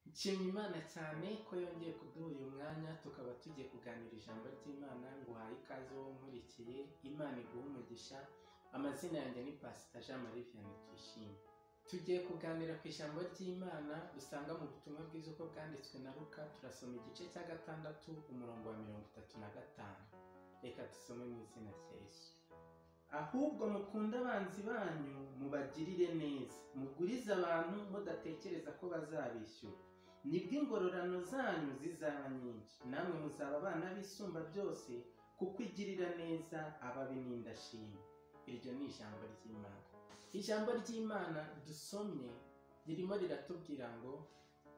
nshima Imana cyane ko yongeye kuduha uyu mwanya tukaba tugiye kuganira ijambo ry'Imana ngo uhaye ikaze wowe unkurikiye Imana iguhe umugisha amazina yanjye ni Pasita Jean Marie Vianney Tuyishime tugiye kuganira ku ijambo ry'Imana dusanga mu butumwa bwiza uko bwanditswe na Luka turasoma igice cya gatandatu umurongo wa mirongo itatu na gatanu reka dusome mu izina rya Yesu ahubwo mukunde abanzi banyu mubagirire neza mugurize abantu mudatekereza ko bazabishyura nibwo ingororano zanyu zizaba nyinshi namwe muzaba abana b'isumba byose kuko igirira neza ababi n'indashima iryo ni ijambo ry'imana ijambo ry'imana dusomye ririmo riratubwira ngo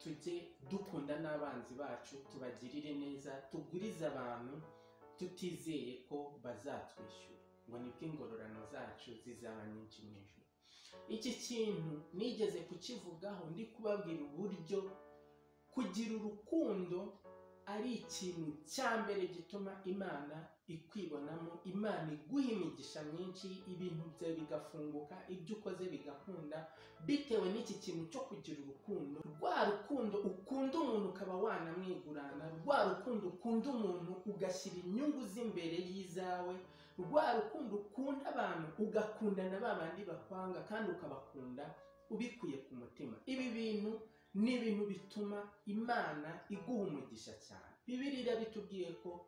tujye dukunda n'abanzi bacu tubagirire neza tugurize abantu tutizeye ko bazatwishyura ngo nibwo ingororano zacu zizaba nyinshi mu ijoro iki kintu nigeze kukivugaho ndi kubabwira uburyo kugira urukundo ari ikintu cya mbere gituma imana ikwibonamo imana iguha imigisha myinshi ibintu byawe bigafunguka ibyo ukoze bigakunda bitewe n'iki kintu cyo kugira urukundo rwa rukundo ukunda umuntu ukaba wanamwigurana rwa rukundo ukunda umuntu ugashyira inyungu z'imbere y'izawe rwa rukundo ukunda abantu ugakunda na ba bandi bakwanga kandi ukabakunda ubikuye ku mutima ibi bintu ni ibintu bituma imana iguha umugisha cyane bibiri bitubwiye ko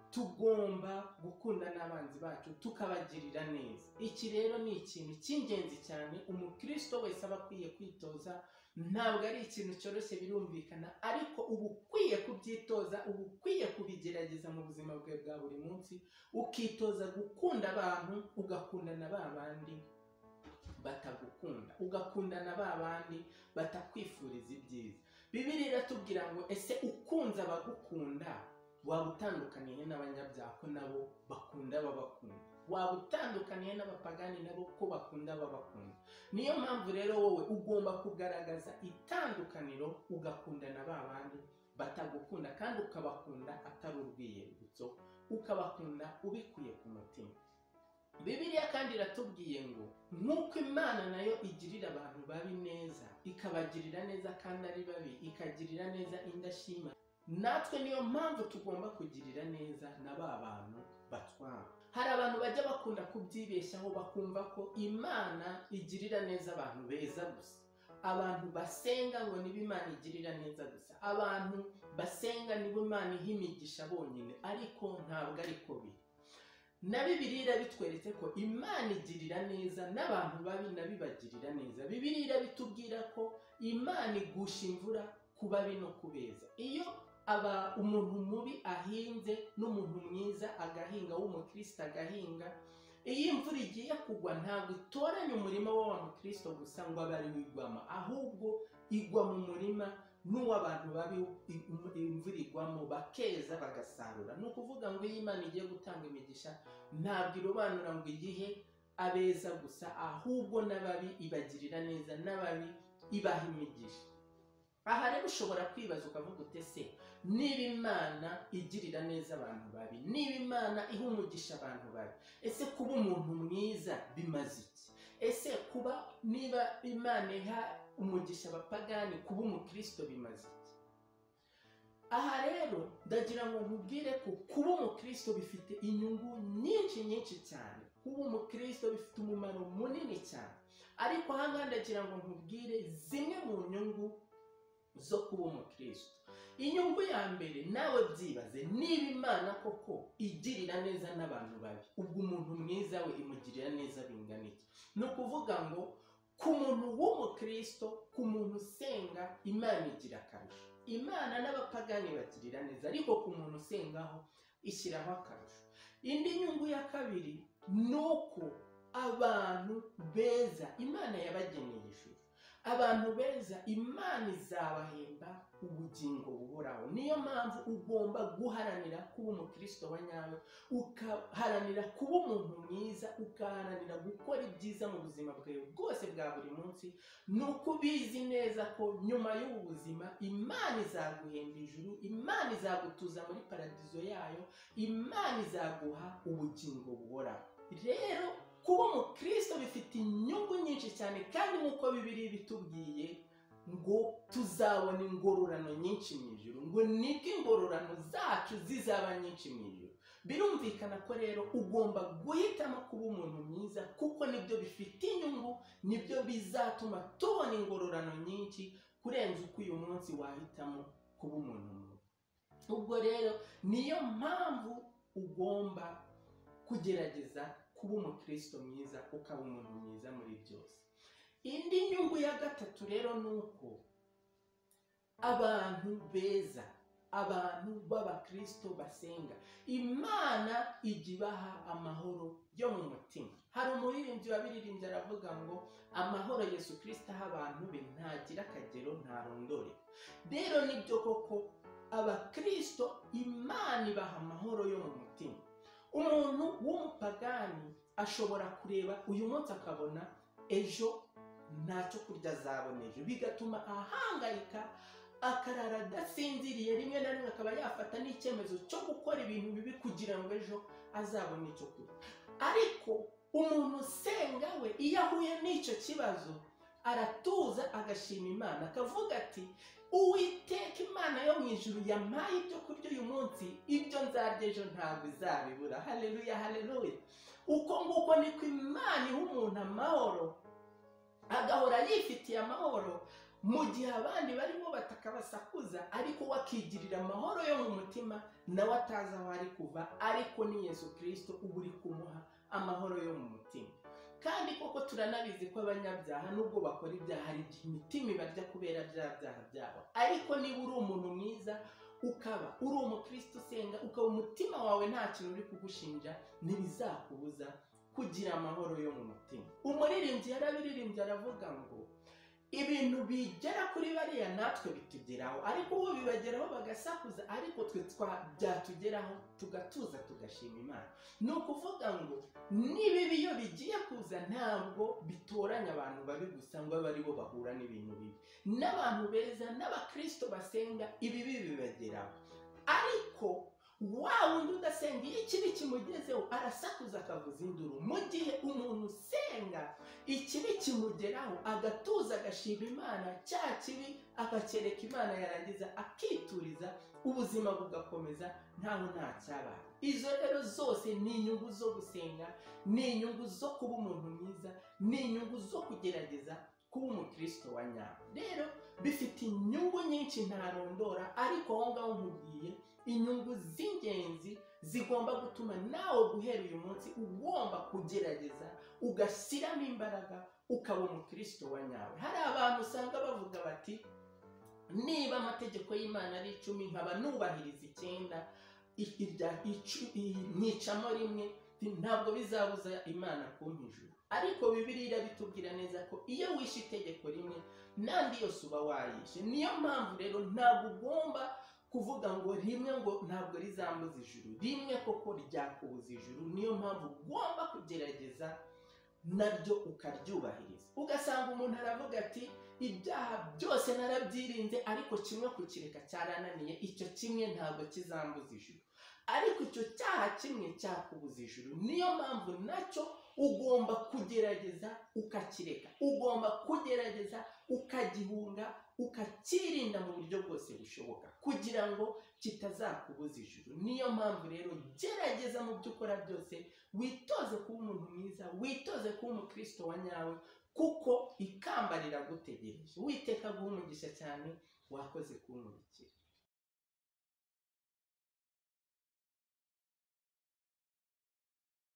tugomba gukunda n'abanzi bacu tukabagirira neza iki rero ni ikintu cy'ingenzi cyane umukristo wese aba akwiye kwitoza ntabwo ari ikintu cyoroshye birumvikana ariko uba ukwiye kubyitoza uba ukwiye kubigerageza mu buzima bwawe bwa buri munsi ukitoza gukunda abantu ugakunda na ba bandi batagukunda ugakunda na ba bandi batakwifuriza ibyiza bibiri iratubwira ngo ese ukunze abagukunda waba utandukaniye n'abanyabyaha ko nabo bakunda babakunda waba utandukaniye n'abapagani nabo ko bakunda babakunda niyo mpamvu rero wowe ugomba kugaragaza itandukaniro ugakunda na ba bandi batagukunda kandi ukabakunda atari urwiyerurutso ukabakunda ubikuye ku mutima bibiliya kandi iratubwiye ngo nk'uko imana nayo igirira abantu babi neza ikabagirira neza kandi ari babi ikagirira neza indashima natwe niyo mpamvu tugomba kugirira neza na ba bantu batwara hari abantu bajya bakunda kubyibeshyaho bakumva ko imana igirira neza abantu beza gusa abantu basenga ngo niba imana igirira neza gusa abantu basenga niba imana iha imigisha bonyine ariko ntabwo ariko biri na bibiri irabitweretse ko imana igirira neza n'abantu babi nabibagirira neza bibiri irabitubwira ko imana igusha imvura ku babi no kubeza iyo aba umuntu mubi ahinze n'umuntu mwiza agahinga w'umukristo agahinga iyo imvura igiye kugwa ntabwo itoranya umurima w'uwa mukristo gusa ngo abe ari wigwamo ahubwo igwa mu murima n'uw'abantu babi imvura igwamo bakeza bagasarura ni ukuvuga ngo iyo imana igiye gutanga imigisha ntabwo irobanura ngo igihe abeza gusa ahubwo n'ababi ibagirira neza n'ababi ibaha imigisha aha rero ushobora kwibaza ukavuga utese niba imana igirira neza abantu babi niba imana iha umugisha abantu babi ese kuba umuntu mwiza bimaze iki ese kuba niba imana iha umugisha abapagani kuba umukristo bimaze iki aha rero ndagira ngo nkubwire ko kuba umukristo bifite inyungu nyinshi nyinshi cyane kuba umukristo bifite umumaro munini cyane ariko ahangaha ndagira ngo nkubwire zimwe mu nyungu zo kuba umukristo inyungu ya mbere nawe byibaze niba imana koko igirira neza n'abantu babi ubwo umuntu mwiza we imugirira neza bingana iki ni ukuvuga ngo ku muntu w'umukristo ku muntu usenga imana igira akarusho imana n'abapagani bagirira neza ariko ku muntu usengaho ishyiraho akarusho indi nyungu ya kabiri ni uko abantu beza imana yabageneye ishusho abantu beza imana izabahemba ubugingo buhoraho niyo mpamvu ugomba guharanira kuba umukristo wa nyawe ugaharanira kuba umuntu mwiza ugaharanira gukora ibyiza mu buzima bwawe bwose bwa buri munsi ni uko ubizi neza ko nyuma y'ubu buzima imana izaguhemba ijuru imana izagutuza muri paradizo yayo imana izaguha ubugingo buhoraho rero kuba umukristo bifite inyungu nyinshi cyane kandi nk'uko bibiri bitubwiye ngo tuzabona ingororano nyinshi mu ijoro ngo nibwo ingororano zacu zizaba nyinshi mu ijoro birumvikana ko rero ugomba guhitamo kuba umuntu mwiza kuko nibyo bifite inyungu nibyo bizatuma tubona ingororano nyinshi kurenza uko uyu munsi wahitamo kuba umuntu mubi ubwo rero niyo mpamvu ugomba kugerageza kuba umukristo mwiza ukaba umuntu mwiza muri byose indi nyungu ya gatatu rero ni uko abantu beza abantu b'abakristo basenga imana ijya ibaha amahoro yo mu mutima hari umuririmbyi wabiririmbye aravuga ngo amahoro yesu kirisita aha abantu be ntagira akagero ntarondore rero nibyo koko abakristo imana ibaha amahoro yo mu mutima umuntu w'umupagani ashobora kureba uyu munsi akabona ejo ntacyo kurya azabona ejo bigatuma ahangayika akarara adasinziriye rimwe na rimwe akaba yafata n'icyemezo cyo gukora ibintu bibi kugira ngo ejo azabone icyo kurya ariko umuntu usenga we iyo ahuye n'icyo kibazo aratuza agashima imana akavuga ati uwiteka imana yo mu ijuru yampaye ibyo kurya uyu munsi ibyo nzarya ejo ntabwo izabibura hareruya hareruya uko nguko niko imana iha umuntu amahoro agahora yifitiye amahoro mu gihe abandi barimo batakabasakuza ariko we akigirira amahoro yo mu mutima nawe atazi aho ari kuva ariko ni yesu kirisito uba uri kumuha amahoro yo mu mutima kandi koko turanabizi ko abanyabyaha nubwo bakora ibyaha hari igihe imitima ibarya kubera bya byaha byabo ariko niba uri umuntu mwiza ukaba uri umukristo usenga ukaba umutima wawe nta kintu uri kugushinja ntibizakubuza kugira amahoro yo mu mutima umuririmbyi yarabiririmbye aravuga ngo ibintu bigera kuri bariya natwe bitugeraho ariko ubu bibageraho bagasakuza ariko twe byatugeraho tugatuza tugashima imana ni ukuvuga ngo n'ibibi iyo bigiye kuza ntabwo bitoranya abantu babi gusa ngo abe aribo bahura n'ibintu bibi n'abantu beza n'abakristo basenga ibibi bibageraho ariko wa wundi udasenga iyo ikibi kimugezeho arasakuza akavuza induru mu gihe umuntu usenga ikibi kimugeraho agatuza agashima imana cya kibi akakereka imana yarangiza akituriza ubuzima bugakomeza ntaho nta cyabaye izo rero zose ni inyungu zo gusenga ni inyungu zo kuba umuntu mwiza ni inyungu zo kugerageza kuba umukristo wa nyawe rero bifite inyungu nyinshi ntarondora ariko aho ngaho nkubwiye inyungu z'ingenzi zigomba gutuma nawe guhera uyu munsi ugomba kugerageza ugashyiramo imbaraga ukaba umukristo wa nyawe hari abantu usanga bavuga bati niba amategeko y'imana ari icumi nkaba nubahiriza icyenda nkicamo rimwe ntabwo bizabuza imana kumpa ijuru ariko bibiriya irabitubwira neza ko iyo wishe itegeko rimwe n'andi yose uba wayishe niyo mpamvu rero ntabwo ugomba kuvuga ngo rimwe ngo ntabwo rizambuza ijuru rimwe koko ryakubuza ijuru niyo mpamvu ugomba kugerageza naryo ukaryubahiriza ugasanga umuntu aravuga ati ibyaha byose narabyirinze ariko kimwe kukireka cyarananiye icyo kimwe ntabwo kizambuza ijuru ariko icyo cyaha kimwe cyakubuza ijuru niyo mpamvu nacyo ugomba kugerageza ukakireka ugomba kugerageza ukagihunga ukakirinda mu buryo bwose bushoboka kugira ngo kitazakubuza ijuru niyo mpamvu rero gerageza mu byo ukora byose witoze kuba umuntu mwiza witoze kuba umukristo wa nyawe kuko ikamba riragutegereje witeka guha umugisha cyane wakoze kumurikira